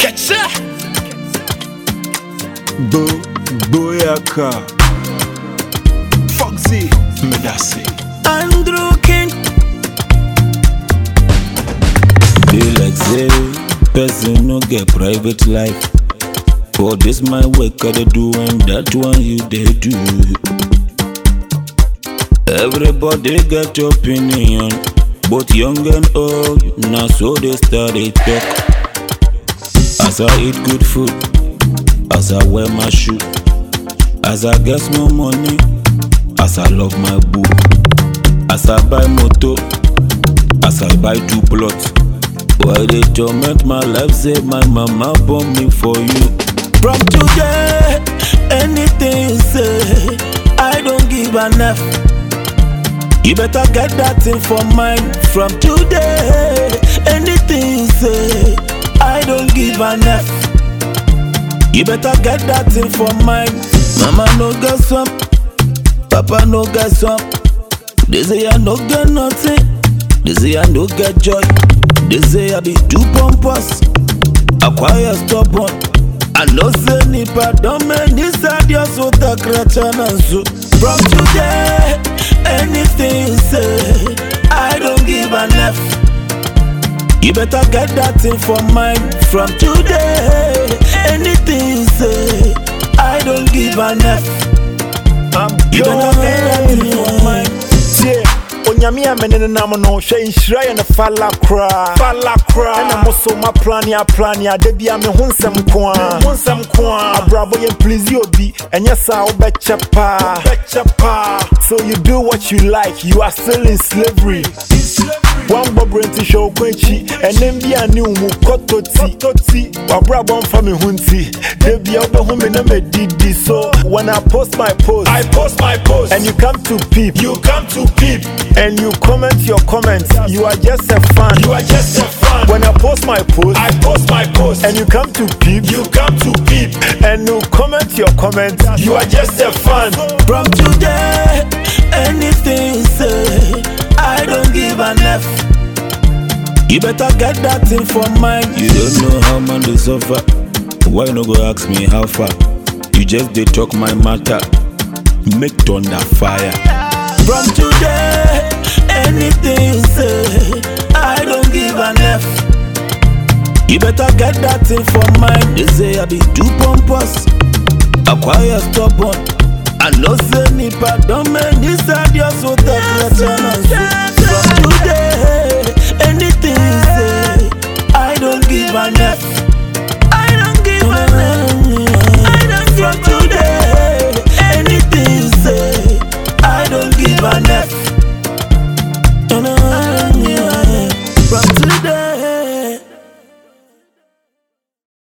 Ketcha. Bo Boyaka Foxy Medasi Andrew King. Be like say person no get private life. For this my work I dey do and that one you dey do. Everybody get opinion, both young and old. Now so they start dey talk. As I eat good food, as I wear my shoe, as I get small money, as I love my boo, as I buy motor, as I buy two plots. Why they torment my life? Say my mama born me for you. From today, anything you say, I don't give an F. You better get that thing for mine. From today, anything you say, I don't give an F. You better get that thing for mine. Mama no get some, Papa no get some. They say I no get nothing. They say I no get joy. They say I be too pompous. Acquire stubborn. I know say nipa don't make this idea so the and so. From today, anything you say, I don't give an F. You better get that thing for mine. From today, anything you say, I don't give an F. You better get that thing for mine. tie onyame a mene ne nam no hwɛ nhyira yɛ no fala koraa fala koraa ɛna mo so moaplane aplane a da bia me ho nsɛm ko a ho nsɛm ko a abrabɔ yɛ mplisi obi ɛnyɛ saa wobɛkyɛ paa wobɛkyɛ paa so you do what you like you are still in slavery wambɔ berɛnti hwɛ wo kɔ akyi ɛnɛm bi a ne wo mu kɔtɔti wabrabɔ mfa me ho nti da bia wobɛhu me na madidi so when i post my post I post my post. and you come to peep you come to peep. and you comment your comments. You are just a fan. You are just a fan. When I post my post I post my post. and you come to peep you come to peep. and you comment your comments. You are just a fan. From today, anything you say, I don't give an F. You better get that thing for mine. You don't know how man they suffer. Why no go ask me how far? You just they talk my matter. Make thunder fire. From today, anything you say, I don't give an F. You better get that thing for mine. They say I be too pompous. Acquire stubborn. I know say nipa don't make this idea so the From today,